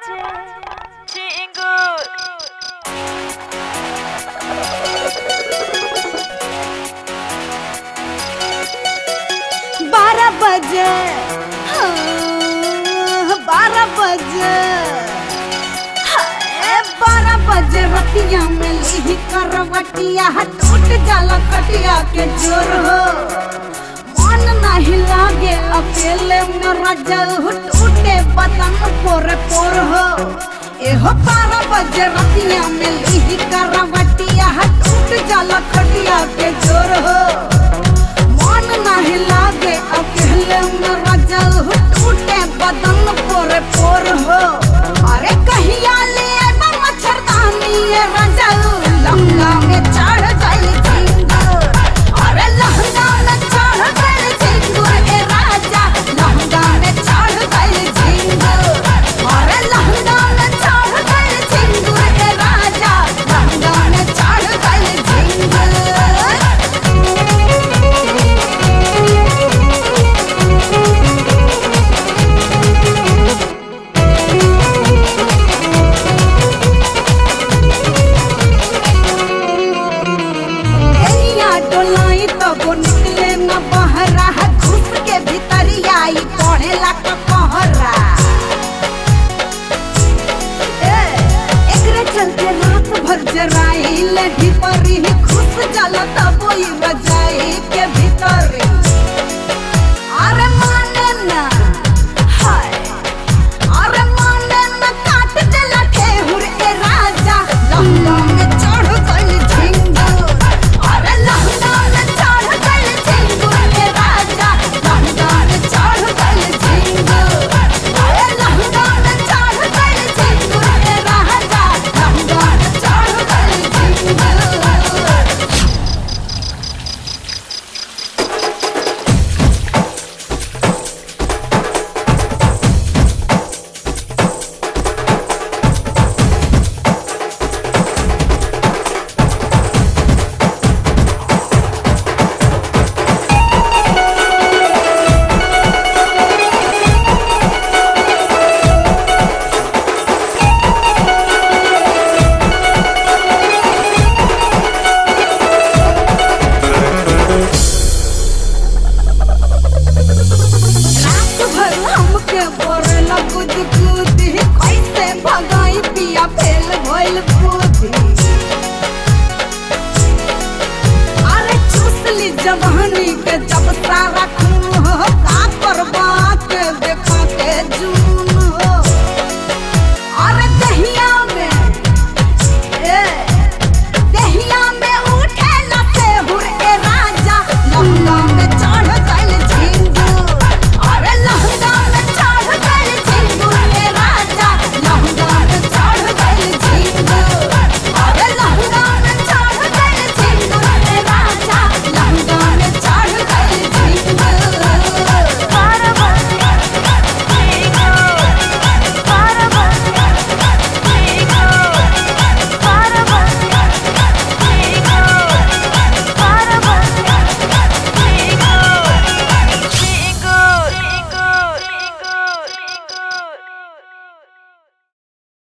बजे चिंगूर बारह बजे हाँ, बारह बजे हाय, बारह बजे रतिया में लीही करवटिया टूट जाला कटिया के जोर हो मन नहीं लागे अकेले में रजल टूटे बदन पोर पोर हो एहो बारह बजे रतिया में लीही करवटिया टूट जाला कटिया के जोर हो मन नहीं लागे अकेले में रजल हो टूटे बदन पोर पोर हो अरे कहिया ले आबा मच्छरदानी ये रजल लहंगा में चढ़ जाई झिंगुर अरे लहंगा में चढ़ जाई झिंगुर ए राजा लहंगा में चढ़ जाई झिंगुर अरे लहंगा में चढ़ जाई झिंगुर ए राजा लहंगा में चढ़ जाई झिंगुर एनिया डोलाई तब निकले न बहरा घुस के भीतरिया आई पढ़ेला क कहरा ए, एकरे चलते रात भर जराइल भीतरी घुस जाला तब ई बजाई के भीतरी अरे माने ना हाय अरे माने न काट देला ठेहुर ए राजा लहंगा में चढ़ गइल झिंगुर अरे लहंगा में चढ़ गइल झिंगुर ए राजा लहंगा में चढ़ गइल झिंगुर अरे लहंगा में चढ़ गइल झिंगुर ए राजा लहंगा में चढ़ गइल झिंगुर रात भर हमके बोरेला कुद कुदी कैसे भगाई पिया फेल भइल बुद्धि अरे चूस ली जवानी के जब सारा खून हो का करबा